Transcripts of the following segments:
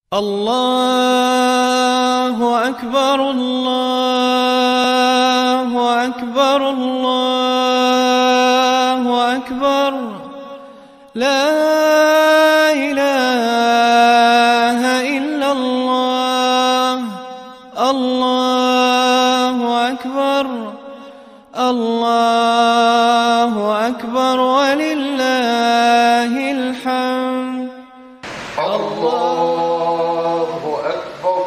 الله أكبر الله أكبر الله أكبر لا إله إلا الله الله أكبر الله أكبر ولله الحمد الله أكبر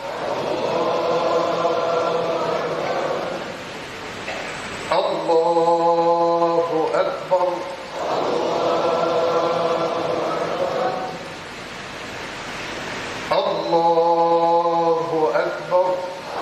الله أكبر الله أكبر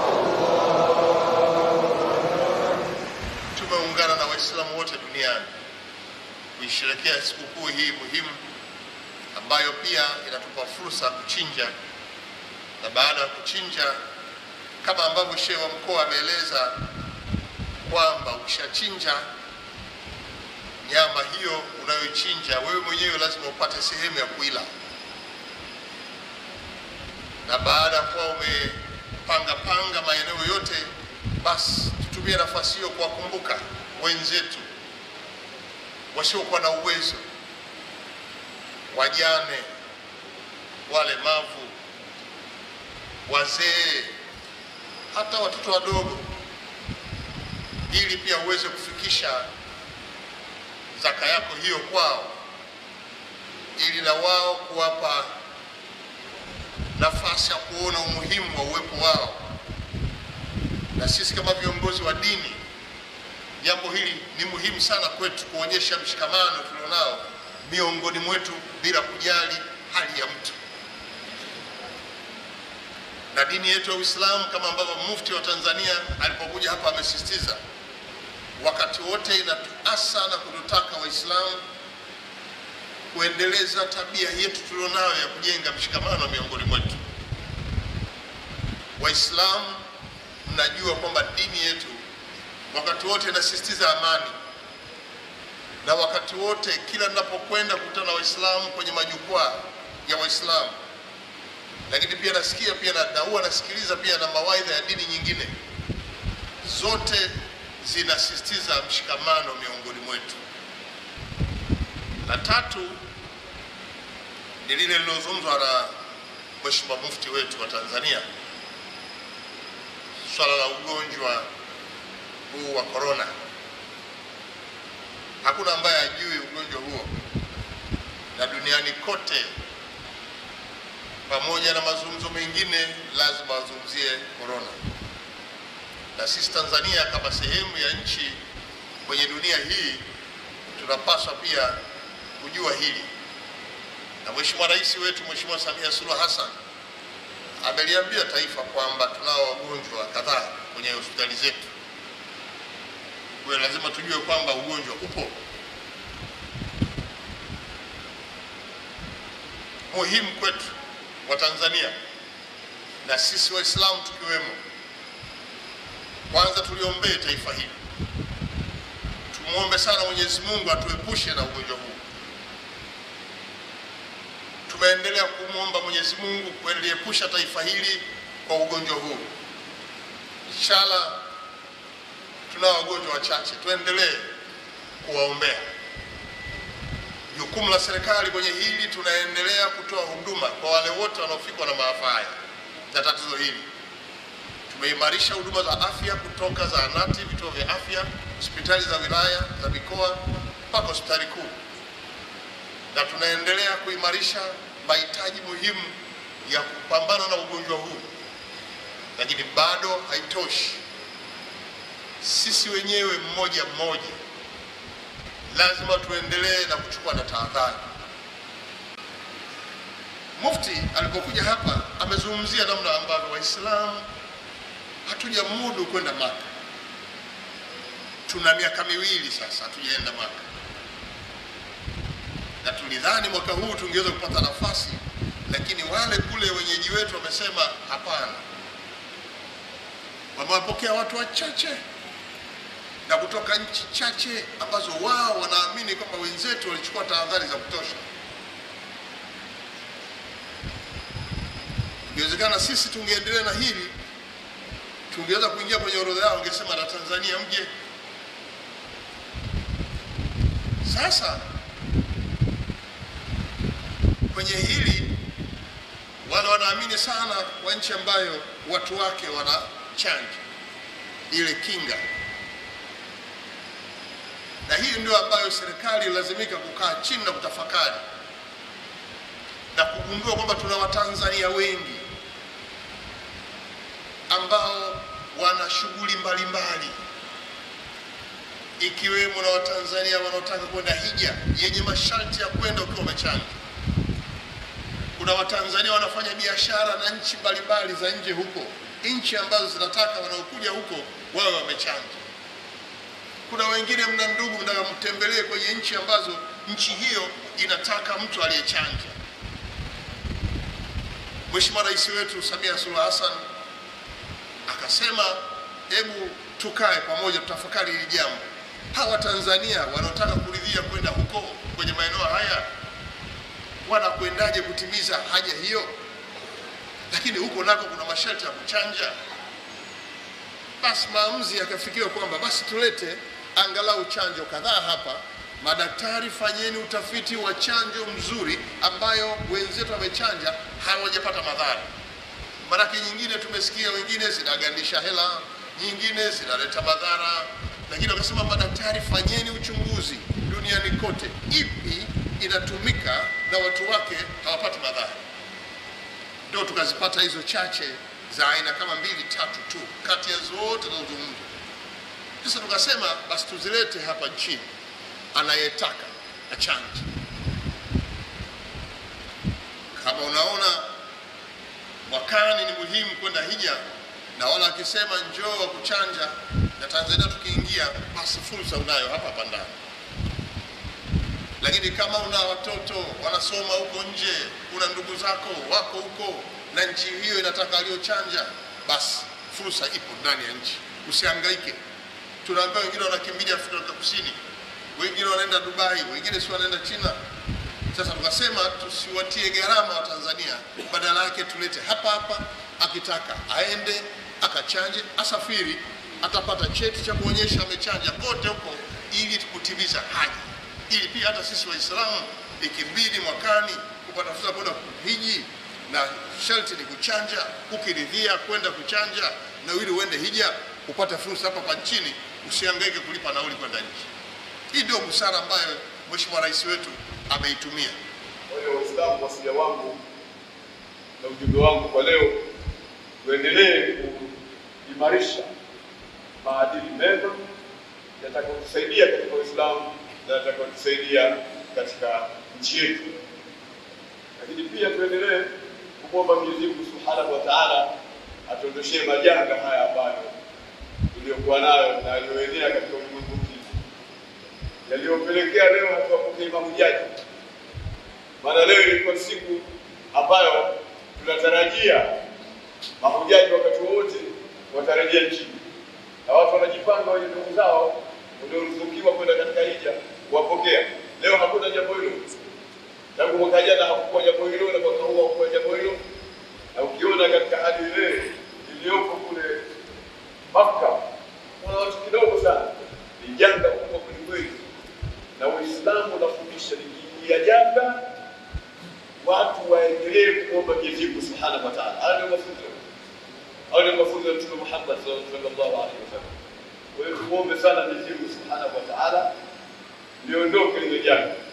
tumeungana na waislamu wote duniani kuisherekea sikukuu hii muhimu ambayo pia inatupa fursa ya kuchinja na baada ya kuchinja kama ambavyo shehe wa mkoa ameeleza kwamba ukishachinja nyama hiyo unayoichinja wewe mwenyewe lazima upate sehemu ya kuila na baada ya kuwa umepanga panga maeneo yote basi tutumie nafasi hiyo kuwakumbuka wenzetu wasiokuwa na uwezo wajane walemavu wazee hata watoto wadogo ili pia uweze kufikisha zaka yako hiyo kwao ili na wao kuwapa nafasi ya kuona umuhimu wa uwepo wao na sisi kama viongozi wa dini jambo hili ni muhimu sana kwetu kuonyesha mshikamano tulionao miongoni mwetu bila kujali hali ya mtu na dini yetu ya Uislamu kama ambavyo mufti wa Tanzania alipokuja hapa amesisitiza, wakati wote inatuasa na kututaka Waislamu kuendeleza tabia yetu tulionayo ya kujenga mshikamano miongoni mwetu. Waislamu, mnajua kwamba dini yetu wakati wote inasisitiza amani, na wakati wote kila ninapokwenda kukutana na Waislamu kwenye majukwaa ya Waislamu lakini pia nasikia pia na, na huwa nasikiliza pia na mawaidha ya dini nyingine, zote zinasisitiza mshikamano miongoni mwetu. La tatu ni lile lilozungumzwa na Mheshimiwa Mufti wetu wa Tanzania, swala la ugonjwa huu wa korona. Hakuna ambaye ajui ugonjwa huo, na duniani kote pamoja na mazungumzo mengine lazima wazungumzie korona, na sisi Tanzania kama sehemu ya nchi kwenye dunia hii tunapaswa pia kujua hili, na Mheshimiwa Rais wetu Mheshimiwa Samia Suluhu Hassan ameliambia taifa kwamba tunao wagonjwa kadhaa kwenye hospitali zetu. Kwa hiyo lazima tujue kwamba ugonjwa upo. Muhimu kwetu wa Tanzania na sisi Waislamu tukiwemo, kwanza tuliombee taifa hili, tumwombe sana Mwenyezi Mungu atuepushe na ugonjwa huu. Tumeendelea kumwomba Mwenyezi Mungu kuliepusha taifa hili kwa ugonjwa huu. Inshallah, tunao wagonjwa wachache, tuendelee kuwaombea. Jukumu la serikali kwenye hili, tunaendelea kutoa huduma kwa wale wote wanaofikwa na maafa haya na tatizo hili. Tumeimarisha huduma za afya kutoka zahanati, vituo vya afya, hospitali za wilaya, za mikoa mpaka hospitali kuu, na tunaendelea kuimarisha mahitaji muhimu ya kupambana na ugonjwa huu, lakini bado haitoshi. Sisi wenyewe mmoja mmoja lazima tuendelee na kuchukua na tahadhari. Mufti alipokuja hapa amezungumzia namna ambavyo Waislamu hatujamudu kwenda Maka. Tuna miaka miwili sasa hatujaenda Maka, na tulidhani mwaka huu tungeweza kupata nafasi, lakini wale kule wenyeji wetu wamesema hapana, wamewapokea watu wachache na kutoka nchi chache ambazo wao wanaamini kwamba wenzetu walichukua tahadhari za kutosha. Ikiwezekana sisi tungeendelea na hili, tungeweza kuingia kwenye orodha yao, wangesema na Tanzania mje. Sasa kwenye hili wale wanaamini sana wa nchi ambayo watu wake wanachanja ile kinga, na hii ndio ambayo serikali ilazimika kukaa chini na kutafakari na kugundua kwamba tuna Watanzania wengi ambao wana shughuli mbalimbali ikiwemo na Watanzania wanaotaka kwenda hija yenye masharti ya kwenda ukiwa umechanja. Kuna Watanzania wanafanya biashara na nchi mbalimbali za nje huko, nchi ambazo zinataka wanaokuja huko wawe wamechanja. Kuna wengine mna ndugu mnataka mtembelee kwenye nchi ambazo nchi hiyo inataka mtu aliyechanja. Mheshimiwa Rais wetu Samia Suluhu Hassan akasema, hebu tukae pamoja tutafakari hili jambo. Hawa Tanzania wanaotaka kuridhia kwenda huko kwenye maeneo haya wanakwendaje kutimiza haja hiyo? Lakini huko nako kuna masharti ya kuchanja. Basi maamuzi yakafikiwa kwamba basi tulete angalau chanjo kadhaa hapa. Madaktari, fanyeni utafiti wa chanjo mzuri ambayo wenzetu wamechanja hawajapata madhara. Maanake nyingine tumesikia wengine zinagandisha hela, nyingine zinaleta madhara, lakini wakasema madaktari, fanyeni uchunguzi duniani kote, ipi inatumika na watu wake hawapati madhara. Ndio tukazipata hizo chache za aina kama mbili tatu tu kati ya zote zinazozungumzwa. Sasa tukasema basi tuzilete hapa nchini, anayetaka achanje. Kama unaona mwakani ni muhimu kwenda hija, na wala akisema njoo wa kuchanja na Tanzania tukiingia, basi fursa unayo hapa hapa ndani. Lakini kama una watoto wanasoma huko nje, una ndugu zako wako huko na nchi hiyo inataka aliyochanja, basi fursa ipo ndani ya nchi, usihangaike. Tunaambiwa wengine wanakimbilia Afrika Kusini, wengine wanaenda Dubai, wengine si wanaenda China. Sasa tukasema tusiwatie gharama wa Tanzania, badala yake tulete hapa hapa. Akitaka aende akachanje, asafiri, atapata cheti cha kuonyesha amechanja kote huko, ili kutimiza haja, ili pia hata sisi Waislamu ikibidi mwakani kupata fursa kwenda kuhiji, na sharti ni kuchanja. Ukiridhia kwenda kuchanja na ili uende hija, upate fursa hapa kwa nchini, usihangaike kulipa nauli kwenda nchi. Hii ndio busara ambayo Mheshimiwa Rais wetu ameitumia. Kwa hiyo Waislamu, wasia wangu na ujumbe wangu kwa leo, tuendelee kuimarisha maadili mema yatakayotusaidia katika Uislamu na yatakayotusaidia katika nchi yetu, lakini pia tuendelee kumwomba Mwenyezi Mungu Subhanahu wa Ta'ala atuondoshee majanga haya ambayo tuliyokuwa nayo na yaliyoenea katika ulimwengu mzima yaliyopelekea leo hatuwapokee mahujaji. Maana leo ilikuwa siku ambayo tunatarajia mahujaji wakati wowote watarejea nchini, na watu wanajipanga wenye ndugu zao walioruzukiwa kwenda katika hija kuwapokea. Leo hakuna jambo hilo, tangu mwaka jana hakukuwa jambo hilo, na mwaka huu hakukuwa jambo hilo, na ukiona katika hali ile iliyoko kule Makka kuna watu kidogo sana, ni janga kubwa kwelikweli, na Uislamu unafundisha likiingia janga watu waendelee kuomba Mwenyezi Mungu Subhanahu wa Ta'ala. Haya ndio mafunzo, haya ndio mafunzo ya Mtume Muhammad sallallahu alaihi wasallam. Kwa hiyo tuombe sana Mwenyezi Mungu Subhanahu wa Ta'ala liondoke lile janga.